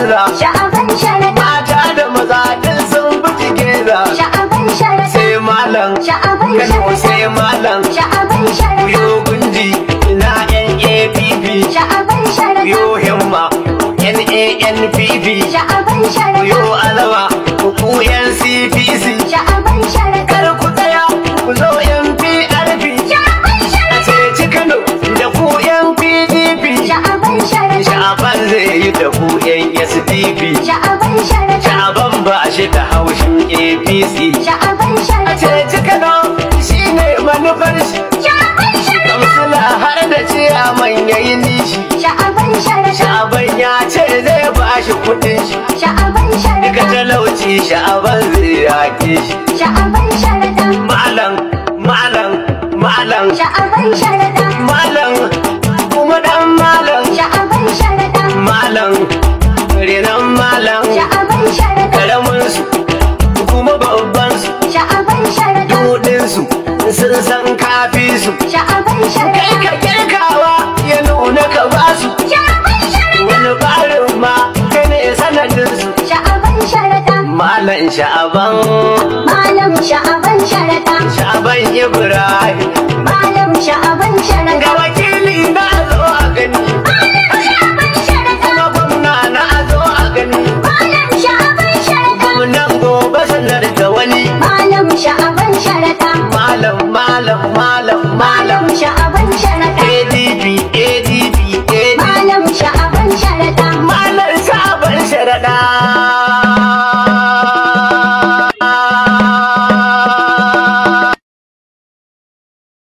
canza sha'aban sharaɗa mata da maza duk sun bi geza sha'aban sharaɗa sai malam sha'aban kano sharaɗa sai malam sha'aban sharaɗa yo gunji ina NAPP sha'aban sharaɗa yo himma NANPP sha'aban sharaɗa yo alama ku NCPC sha'aban sharaɗa kar ku tsaya ku zo NPRP sha'aban a sharaɗa ceci Kano da ku NPDP sha'aban sharaɗa Sha'aban zai yi da ku SDP sha'aban sharaɗa Sha'aban ba shi da haushin APC sha'aban a sharaɗa ceci Kano shi ne manufar shi sha'aban sharaɗa Kamsila har da ciyaman ya yi nishi sha'aban sharaɗa Sha'aban ya ce zai ba shi kuɗin shi sha'aban Daga sharaɗa talauci sha'aban zai yaƙe shi sha'aban sharaɗa Malam, malam, malam, sha'aban sharaɗa malam, kuma ɗan malam, sha'aban sharaɗa malam, renan malam, sha'aban sharaɗa karamin su, kuma babban su, sha'aban sharaɗa dudin su, sun san kafi su. sha'aban Kai sharaɗa ka kirkawa ya nuna ka ba su, sha'aban sharaɗa wani barin ma kai ne sanadin su. sha'aban sharaɗa Malam sha'aban, malam sha'aban sharaɗa sha'aban Ibrahim, malam sha'aban ga sharaɗa wakili na zo a gani, malam sha'aban sharaɗa kuma gwamna na zo a gani. malam sha'aban sharaɗa Gwamnan gobe sanar da wani malam sha'aban sharaɗa malam malam malam malam malam sha'aban sharaɗa